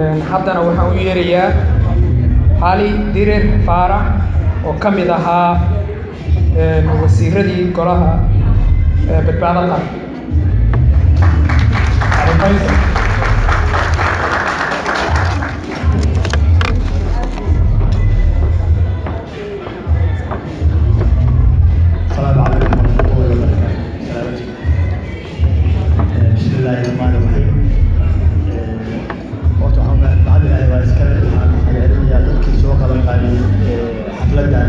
haddana waxaan u yeerayaa cali dirir faarax oo ka mid ahaa wasiiradii golaha badbaado qaran السلام عليكم ورحمة الله وبركاته. سلامتك. بسم الله الرحمن الرحيم. horta waxaan mahad ilaahay waa iskale waxaan celcelinayaa dadkii soo qaban qaadiyey xafladan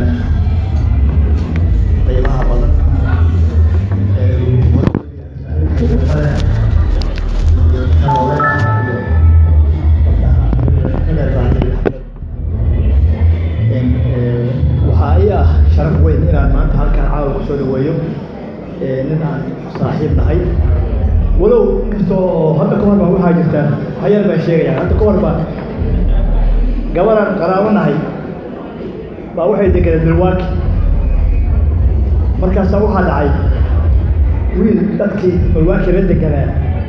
qiimaha badan waxaa ii ah sharaf weyn inaan maanta halkaan caawa kusoo dhaweeyo nin aan saaxiib nahay walow kastoo hadda ka hor baa waxaa jirta hayar baan sheegaya hadda ka hor baa gabaraan qaraabo nahay baa waxay deganeen milwaaki markaasaa waxaa dhacay wiil dadkii milwaaki la deganaa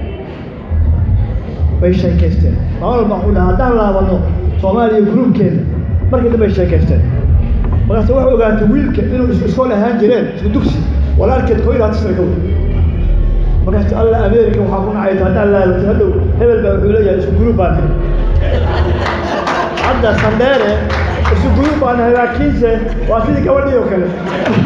bay sheekaysteen maalin baa wuxuu dhaha haddaan laabano soomaaliya gruubkeena markii dambe ay sheekaysteen markaase waxay ogaatay wiilka inuu isku iskool ahaan jireen isku dugsi walaalkeed koo iyo labaatan sana ka wey markaas alla ameerika waxaa ku nacayta haddaan laabatay hadhow hebel baa wuxuu leeyahay isku gruub baan nahay hadda sandheere isku gruub baan nahay laakiinse waa sidii gabadhii oo kale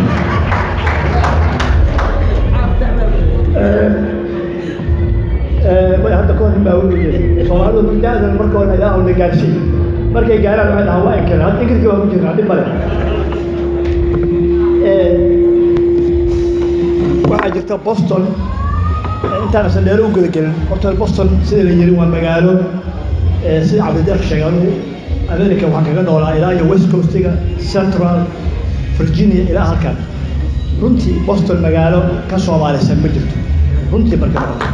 way hadda ka hor nin baa wuxuu soomaalidu da'dan marka hore ilaahu na gaarsiin markay gaaraan waxay dhahaan waa inkale hadda ingiriska waa ku jirnaa dhib male waxaa jirta boston intaana sandheero u gudagelin horta boston sida la yiri waa magaalo sida cabdideeq sheegay anugu america waxaan kaga noolaa ilaa iyo west coastiga central virginia ilaa halkan runtii boston magaalo ka soomaalisan ma jirto runtii marka noqoto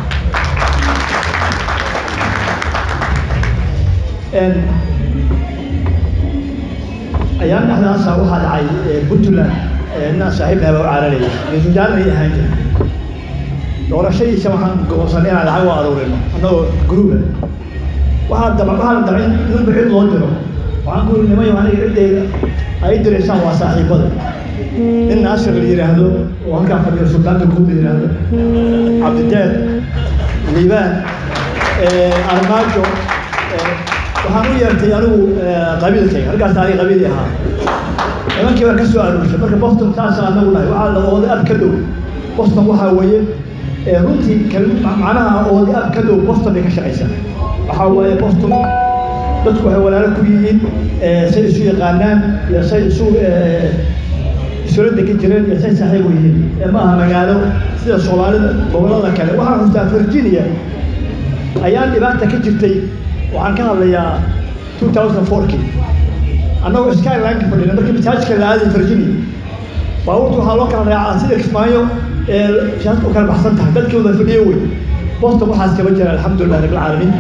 ayaan dhexdaasa waxaa dhacay puntland inaan saaxiibnahay baa u caaranayay ra-iisul wasaarnay ahaan jira doorashadiisa waxaan go'oonsanay inaan lacag u aruurino annagoo gruuba waxaa daba waxaan dabcin ninba cid loo diro waxaan ku yiri nimayo aniga ciddayda ay diraysaan waa saaxiibada nin naasir la yidhaahdo oo halkaa fadhiyo sultaanka guud la yidhaahdo cabdideer liibaan armaajo waxaan u yeertay anigu qabiilkayga halkaas aniga qabiili ahaa nimankii baan ka soo aruurshay marka boston saasa anagu nahay waxaa la ooday ab ka dhow boston waxaa weeye runtii macnaha oodi ab ka dhow boston bay ka shaqaysaa waxaa waaye boston dadku waxay walaalo ku yihiin say isu yaqaanaan iyo say isu isula degan jireen iyo say saaxiib u yihiin ma aha magaalo sida soomaalida gobollada kale waxaan xustaa virginia ayaan dhibaata ka jirtay waxaan ka hadlayaa two thousand fourkii annagoo skylineka fadhina markii masaajidka la aaday virginia baabuurta waxaa loo kala raacaa sida kismaayo ee siyaasad u kala baxsan tahay dadkii wada fadhiyo wey boston waxaas kama jira alxamdulilah rabbilcaalamiin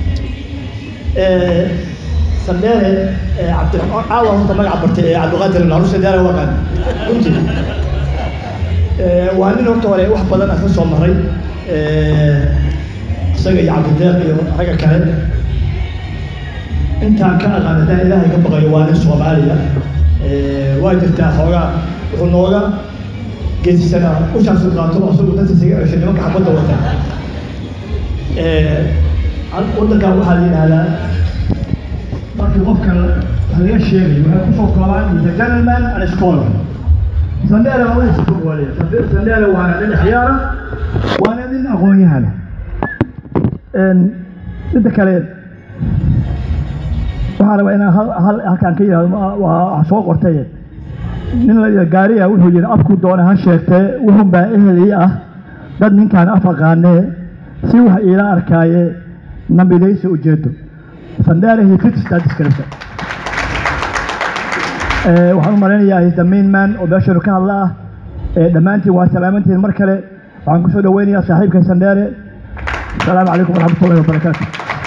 sandheere cabdiraxmaan caawa horta magaca bartay ee cabdiqaadir naru sandheere waqan runtii waa nin horta hore wax badan aan ka soo maray isaga iyo cabdideeq iyo ragga kale intaan ka aqaan haddaan ilaahay ka baqayo waa nin soomaaliya waa jirtaa xoogaa wuxuu nooga geesisanaa ushaasu qaato asagu dadka isaga ceshay nimanka xabadda wata waddankan waxaa la yidhahdaa markii qofka wax laga sheegayo waxay kusoo koobaan the gentleman and scholar sandheere waa wadiisa ku goolaya sandheere waana nin xiyaara waana nin aqoon-yahana midda kale waxaa rabaa inaan hal halkaan ka yihahdo waa soo qortay nin la gaariya wuxuu yidhi afku doona ha sheegtee wuxun baa ehel ii ah dad ninkaan af aqaanee si wax iila arkaaye nambidaysa ujeedo sandheere he fits that description waxaan u malaynayaa is the main man oo meeshanu ka hadla ah dhammaantiin waa salaamantiin mar kale waxaan kusoo dhaweynayaa saaxiibkay sandheere السلام عليكم ورحمة الله وبركاته